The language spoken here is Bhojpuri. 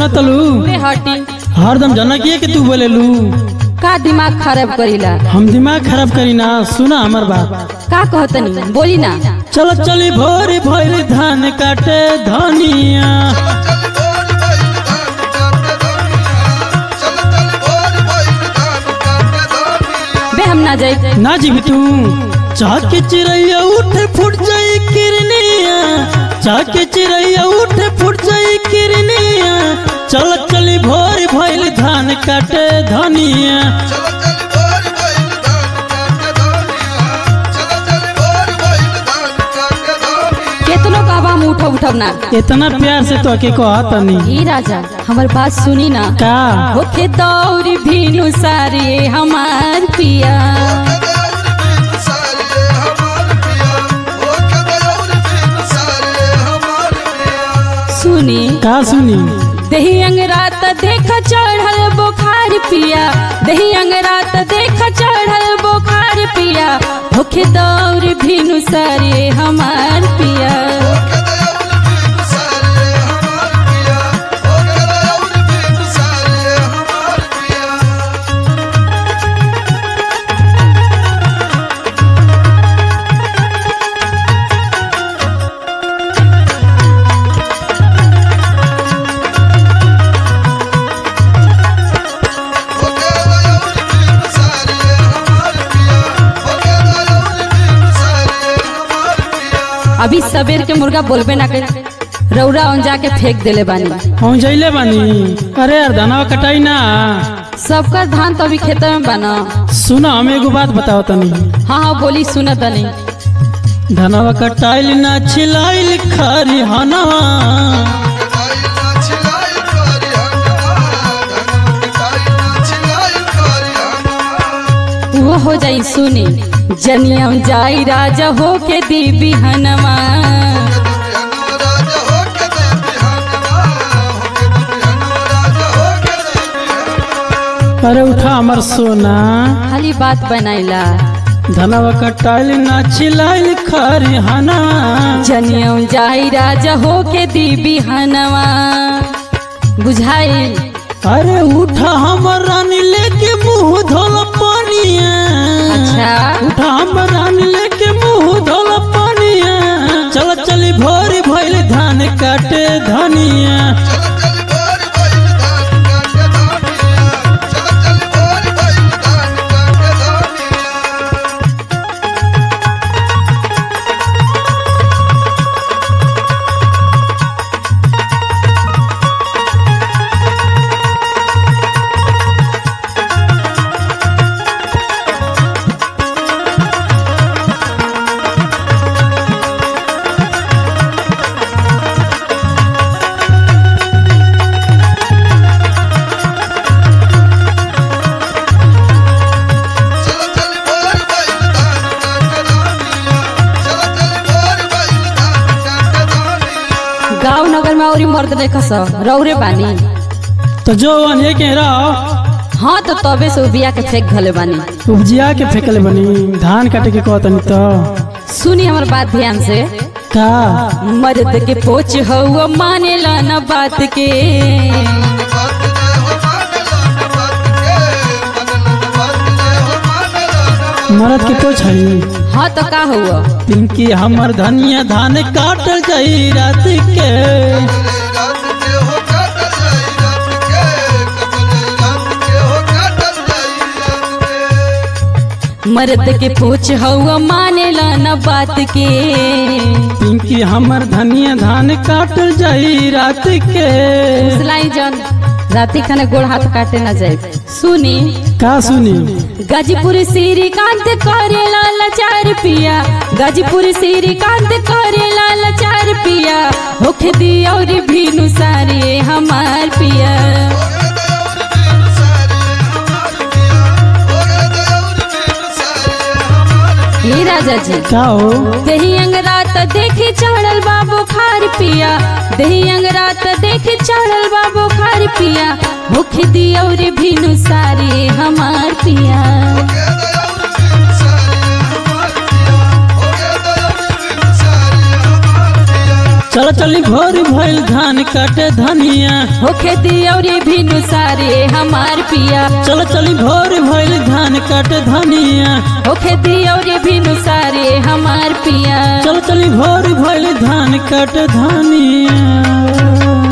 सुना तलू रे हटी हरदम जनकिए के तू बोलेलू का दिमाग खराब करीला हम दिमाग खराब करी ना सुना हमर बात का कहतनी बोली ना चल चली भोर भोर धान काटे धनिया बे हम ना जाए ना जीवी तू चाह के चिड़ैया उठ फुट जाई किरनिया चाह के चिड़ैया उठ फुट जाई किरनिया चल चली भोर भोर धान काटे धनिया केतनो कहबा हम उठब उठब ना इतना प्यार से तो के कहत नहीं ई राजा हमर बात सुनी ना का होखे दौरी भीनु सारे हमार पिया सुनी का सुनी दही अंगरात देख चढ़ल बुखार पिया दही अंगरात देख चढ़ल बुखार पिया होखे दौर भीनु सारे हमार पिया अभी सबेर के मुर्गा बोलबे ना कर रौरा औंजा के फेंक देले बानी हम जैले बानी अरे यार धनवा कटाई ना सबका धान तो अभी खेत में बना सुना हम एगो बात बताओ तनी हाँ हाँ बोली सुनत तनी धनवा कटाइल ना छिलाइल खरी हनवा वो हो जाई सुनी जनियम जाई राजा हो के दी बिहनवा अरे उठा हमर सोना खाली बात बनाइला धनवा कटाइल ना छिलाइल खरी हनवा जनियम जाई राजा हो के दी बिहनवा बुझाई अरे उठा हमर रानी लेके मुंह धोल पानिया अच्छा उठा हमर रानी लेके मुंह धोल पानिया चल चली भोरी भइल धान काटे धनिया गांव नगर में औरी मर्द नहीं खस रौरे बानी तो जो अने के रहो हाँ तो तबे से बिया के फेंक घले बानी उपजिया के फेंकले बनी धान काटे के कहतनी तो सुनी हमर बात ध्यान से का मर्द के पोच हुआ माने ला न बात के मरद के तो छई हाँ तो का हुआ पिंकी हमर धनिया धान काटल जाई रात के मर्द के पोच हुआ माने ला न बात के पिंकी हमर धनिया धान काटल जाई रात के सिलाई जन राती खाने गोड़ हाथ काटे ना जाए सुनी का सुनी गाजीपुर श्रीकांत करे लाल चार पिया गाजीपुर श्रीकांत करे लाल चार पिया होखे दी और भीनु सारे हमार पिया ये राजा जी का हो दही अंगरात देखी चढ़ल बा बुखार पिया दही अंगरात देखी चढ़ल बा बुखार पिया भूख दी और भीनु सारे हमार पिया चल चली भोर भइल धान काटे धनिया होखे दियौरी भिनु सारे हमार पिया चल चली भोर भइल धान काटे धनिया होखे दियौरी भिनु सारे हमार पिया चल चली भोर भइल धान काटे धनिया